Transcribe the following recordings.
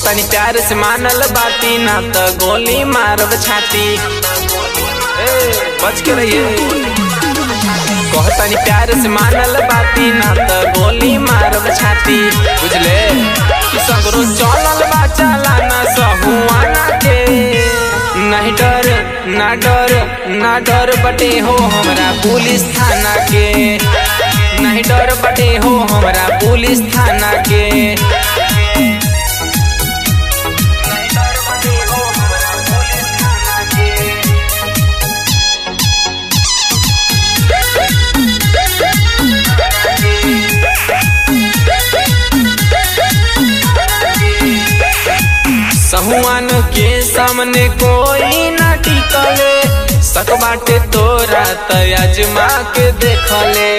कहतनी प्यार से मानल बाती ना त गोली मारब छाती ए, बच के रहिए कहतनी प्यार से मानल बाती ना त गोली मारब छाती बुझले कि सगरो चलल बा चलाना सहुआना के नहीं डर ना डर ना डर बटे हो हमरा पुलिस थाना के नहीं डर बटे हो हमरा पुलिस थाना के सहुआन के सामने कोई ना टिकले सक बाटे तोरा त अजमा के देखले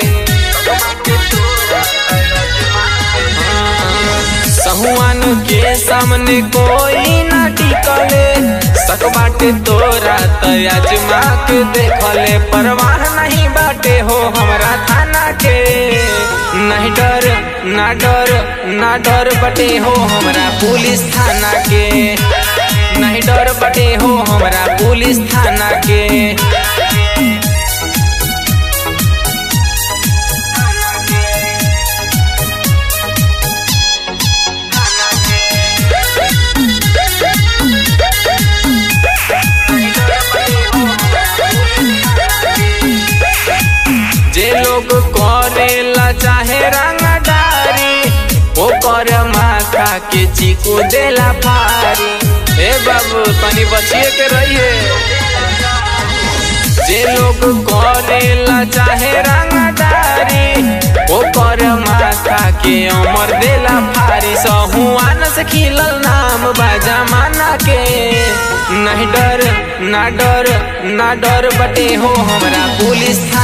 सहुआन के सामने कोई ना टिकले सक बाटे तोरा त अजमा के देखले परवाह नहीं बाटे हो हमरा थाना के नहीं डर ना डर ना डर बटे हो हमरा पुलिस थाना के नहीं डर बटे हो हमरा पुलिस थाना के जे लोग करेला चाहे रंगदारी ओ कर माथा के चीकू देला फारी ए बाबू तनी बचिए के रहिए जे लोग करेला चाहे रंगदारी ओ कर माथा के अमर देला फारी सहुआन से खिलल नाम बा जमाना के नहीं डर ना डर ना डर बटे हो हमरा पुलिस थाना